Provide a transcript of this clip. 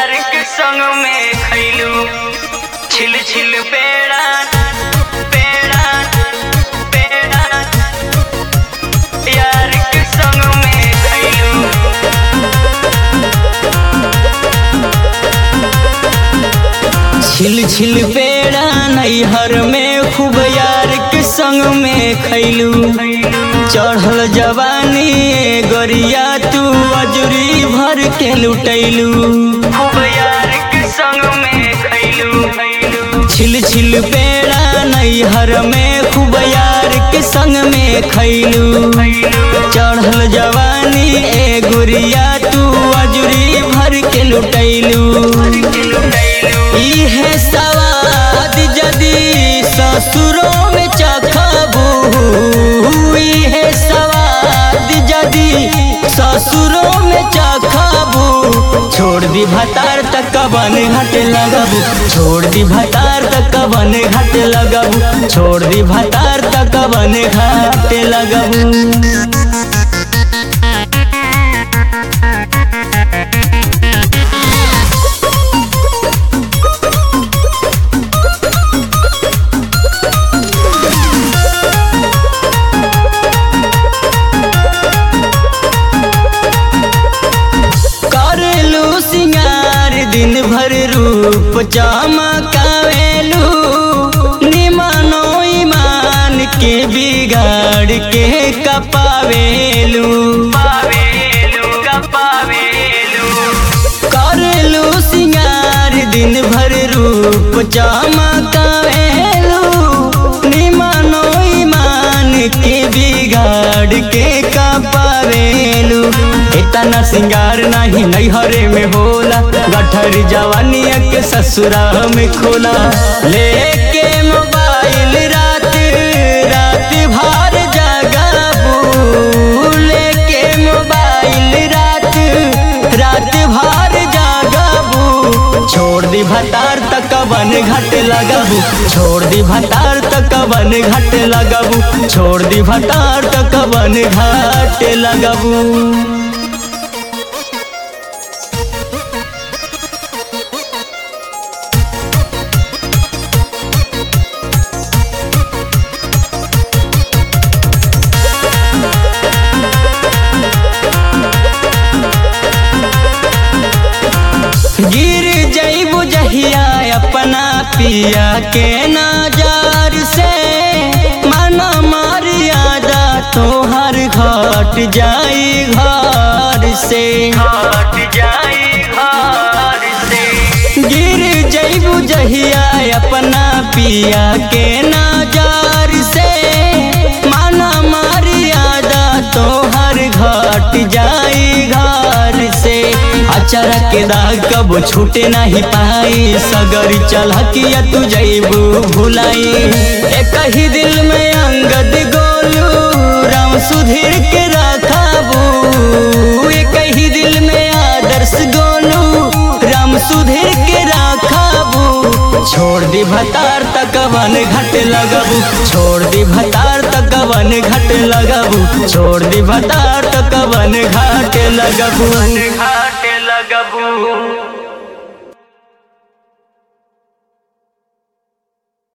यार के संग में खैलू छिल छिल पेड़ा पेड़ा पेड़ा यार के संग में खैलू छिल छिल पेड़ा नैहर में खूब यार के संग में खैलू चढ़ल जवानी ए गोरिया तू अजूरी भर के लुटैलू खूब यार के संग में खैलू छिल छिल पेड़ा नैहर में खूब यार के संग में खैलू चढ़ल जवानी ए गुरिया तू अजूरी भर के लुटैलू इहे सवाद जदी ससुरों में चखबू इहे सवाद जदी ससुरों में चखबू छोड़ दी भतार तक कबन घट लगबू छोड़ दी भतार तक कबन घट लगबू छोड़ दी भतार तक कबन घट लगबू करेलू सिंगार दिन भर रूप चमकावेलू निमानो ईमान के बिगाड़ के कपावेलू करेलू सिंगार दिन भर रूप चमकावेलू निमानो ईमान के बिगाड़ के कपावेलू इतना सिंगार नहीं नैहरे में होला गठर जवानिया के ससुरा में खोला लेके मोबाइल रात रात भर जगाबू लेके मोबाइल रात रात भर जगाबू छोड़ दी भतार तक बन घट लगाबू छोड़ दी भतार तक बन घट लगाबू छोड़ दी भतार तक बन घाट लगाबू गिर जैबू जहिया अपना पिया के नजर से मना मर्यादा तोहर घट जाई घर से घट जाई घर से गिर जैबू जहिया अपना पिया के नजर से मना मर्यादा तोहर घट जाई घर से अचरा के दाग कब छूटे नहीं पाई सगरी चलकिया तू जैबू भुलाई एक ही दिल में अंगद गोलू राम सुधीर के रखाबू एक ही दिल में आदर्श गोलू राम सुधीर के रखाबू छोड़ दी भतार तक वन घट लगबू छोड़ दी भतार तक वन घट लगबू छोड़ दी भतार तक वन घाट लगबू घाट लगबू